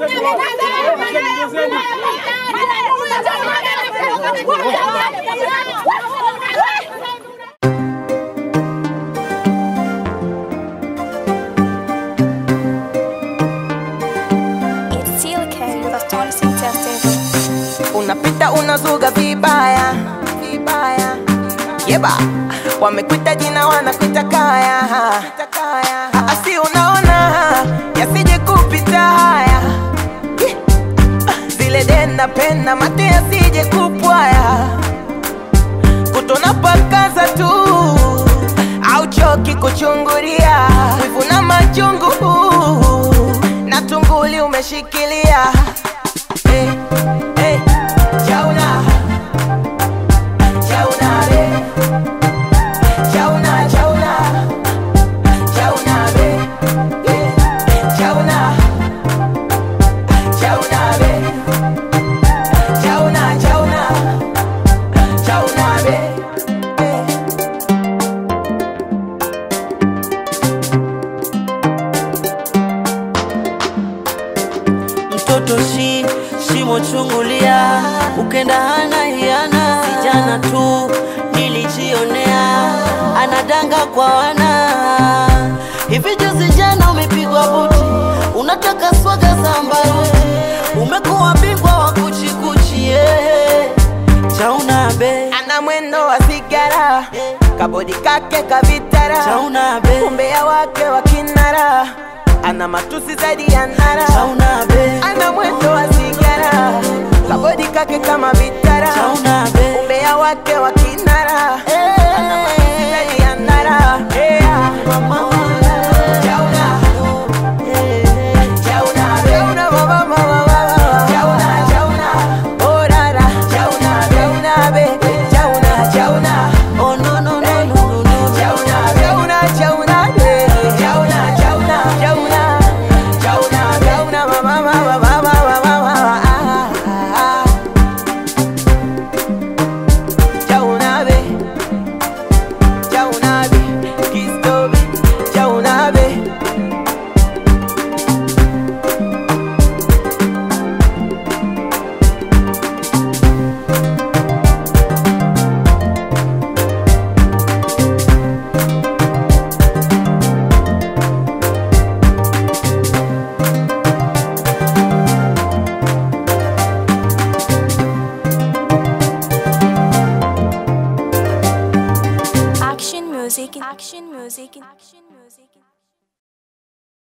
It's still K, the Tony Testable. unapita unazuga vibaya vibaya yeba wamekwita jina wanakwita kaya Ah, si unaona yasije kupita haya Ih, ah, zile denda penda mate yasije kupwaya kutona pakaza tu au choki kuchungulia wivu na machungu na tunguli umeshikilia hey, hey, chauna chauna re chauna chauna chauna re yeah. chauna chauna re chauna chauna chauna re yeah. mtoto shi shimo chungulia ukenda hana hiana vijana tu nilijionea anadanga kwa wana hivi juzi jana umepigwa buti unataka swaga za mbaruti umekuwa bingwa wa kuchikuchi yeah. chauna be ana mwendo wa sigara kabodi kake kavitara chauna be umbea wake wa kinara ana matusi zaidi ya nara chauna be ana mwendo wa sigara kabodi kake kama vitara chauna be umbea wake wa kinara ana matusi zaidi ya nara yeah. Chauna, chauna, chauna, ba, ba, ba, ba, ba. Chauna, chauna, oh, ra, ra. Chauna, chauna, be. Chauna, chauna. oh no no no no no no Chauna, chauna, chauna, be. Chauna, chauna, chauna. Chauna, chauna, ba, ba, ba, ba, ba, ba, ba, ba, ba. Ah, ah, ah. Chauna, be. Chauna, be. Kisto, be. Chauna, be. Action music. Action music. Action